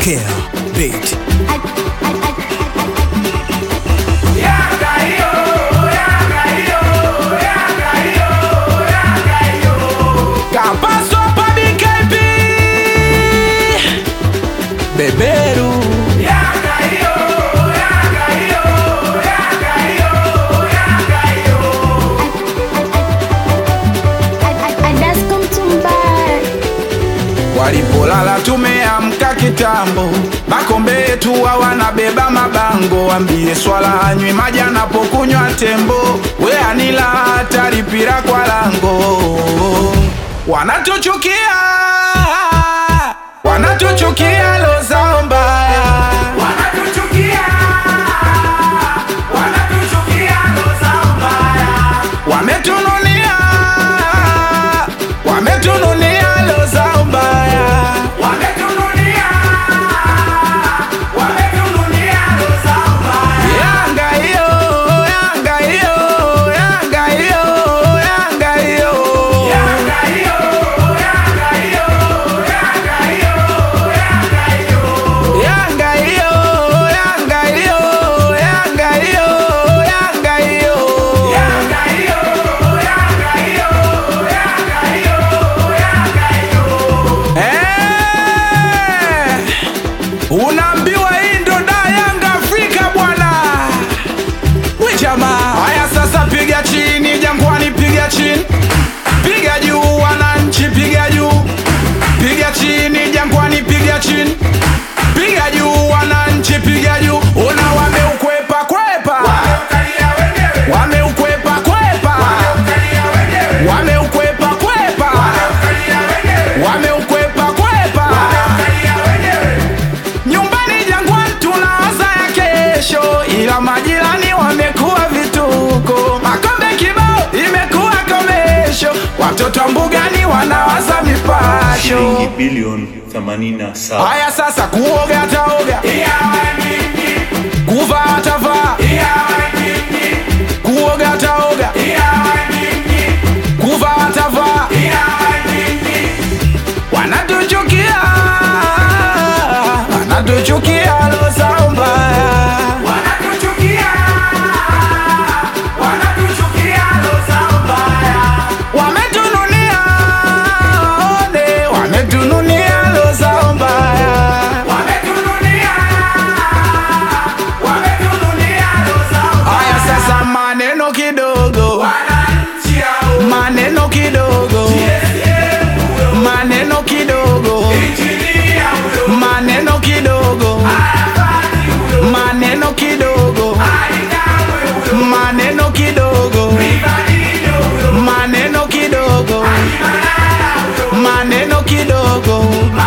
Care Beat. Capasso pa BKP Beberu Adasko Mtumbai Walipolala tumeamka kitambo, makombe yetu hawanabeba mabango. Wambie swala anywi maji anapokunywa tembo, we anila hatari pira kwa lango. Wanatuchukia, wanatuchukia lo zao mbaya, wametununia, wametununia lo zao mbaya. Yanga hiyo, Yanga hiyo, Yanga hiyo, Yanga hiyo. Yanga hiyo, Yanga hiyo, Yanga hiyo, Yanga hiyo. Eh, Unaambiwa hii ndo da Yanga Afrika bwana. We jamaa, haya sasa, piga chini Jangwani, piga chini, piga juu wananchi, piga juu, piga chini Jangwani, piga chini, piga juu wananchi, piga juu. Ona wameukwepa kwepa, wameukwepa kwepa, wameukwepa kwepa, wameukwepa kwepa. Nyumbani Jangwani tunawaza ya kesho, ila majirani wamekuwa vituko. Makombe kibao imekuwa komesho, watoto wa mbugani wanawaza mipasho. shilingi bilioni 87. Haya sasa, kuoga ataoga, kuvaa atavaa, kuoga ataoga, kuvaa atavaa. Wanatuchukia, wanatuchukia lo zao mbaya. Wametununia, one, wametununia lo zao mbaya. Haya sasa, maneno kidogo, maneno kidogo, maneno kidogo, maneno kidogo, maneno kidogo, maneno kidogo, maneno kidogo, maneno kidogo.